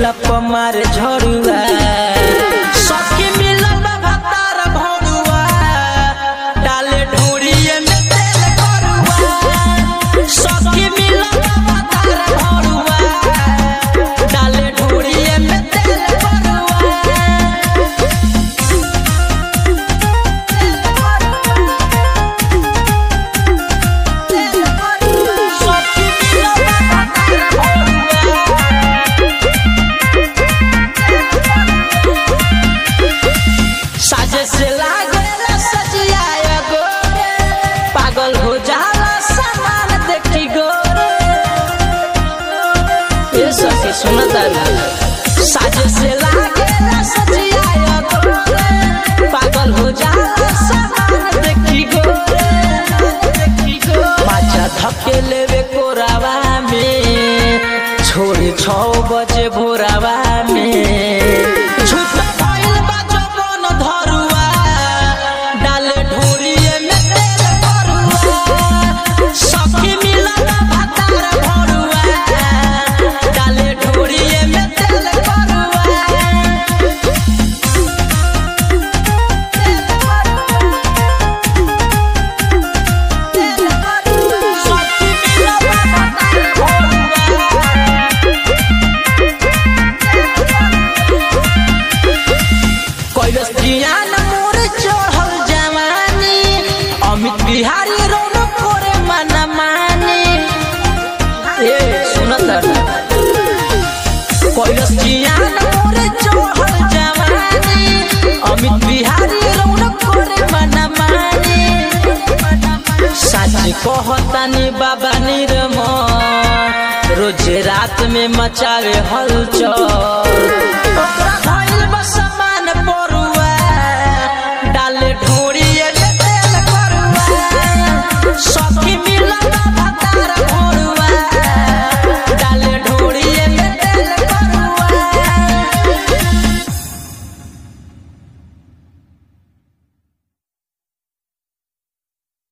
ढोढ़िया पमार झड़ुआ सखी मिलल बा भतार भोरुआ डाले ढोढ़िए में तेल करुआ सखी मिलल बा भतार भोरुआ डाले ढोढ़िए में तेल करुआ सखी मिलल बा भतार भोरुआ साजे से लागेला सजिया गोरे पागल हो जाला सामान देखी गोरे ये सखी सुनता ना साजे से लागेला सजिया गोरे पागल हो जाला सामान देखी गोरे देखी गोरे माचा धके लेवे कोरावा में छोड़ी छौ बजे भोरावा में झूठ भइल बा जवन धरुआ डाले ढोरिए में तेल भरुआ सखी मिलल भातार भरुआ डाले ढोरिए में तेल भरुआ सखी मिलल भातार भरुआ कैलस जियान मोर चढ़ल जवानी अमित बिहारी रौन करे मना मानी ए सुनत कैलस जियान मोर चढ़ल जवानी अमित बिहारी रौन करे मना मानी सच कहतानी बाबा निरम रोज रात में मचावे हलचल